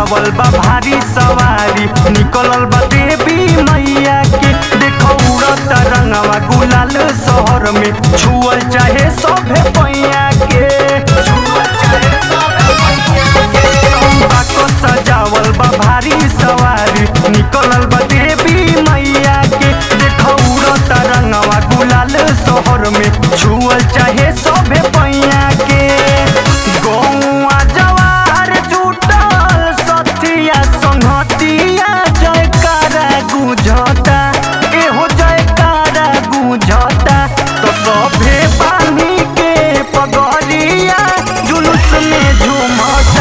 सजावल बा भारी सवारी निकलल बा देवी मैया के देखो उड़त रंगवा गुलाल शहर में छुअल चाहे सभे पैया के चंपा को सजावल बा भारी सवारी निकलल बा देवी मैया के देखो उड़त रंगवा गुलाल शहर में छुअल चाहे सभे पैया के गौआ जवार जुटल सतिया संहतिया जयकारा गुझता एहो जयकारा गुझता तो सभे पानी के पगड़िया जुलूस में झूमता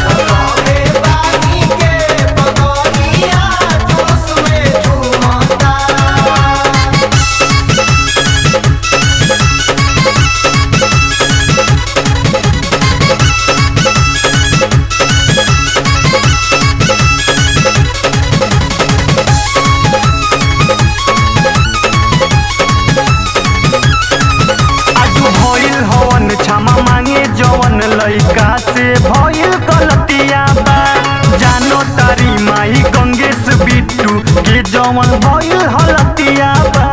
आजू भइल हवन क्षमा मांगे जवन लइका से भइल गलतिया बा जानो तारी माई गंगेश बिट्टू के जवन भइल हलतिया बा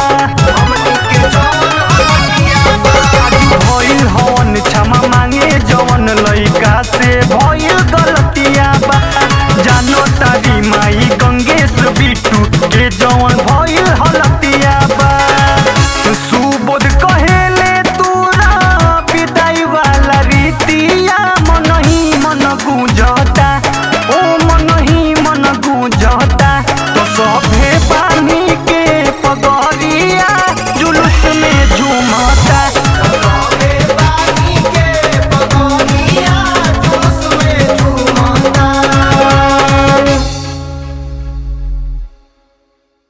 आजू भइल हवन क्षमा मांगे जवन लइका से भइल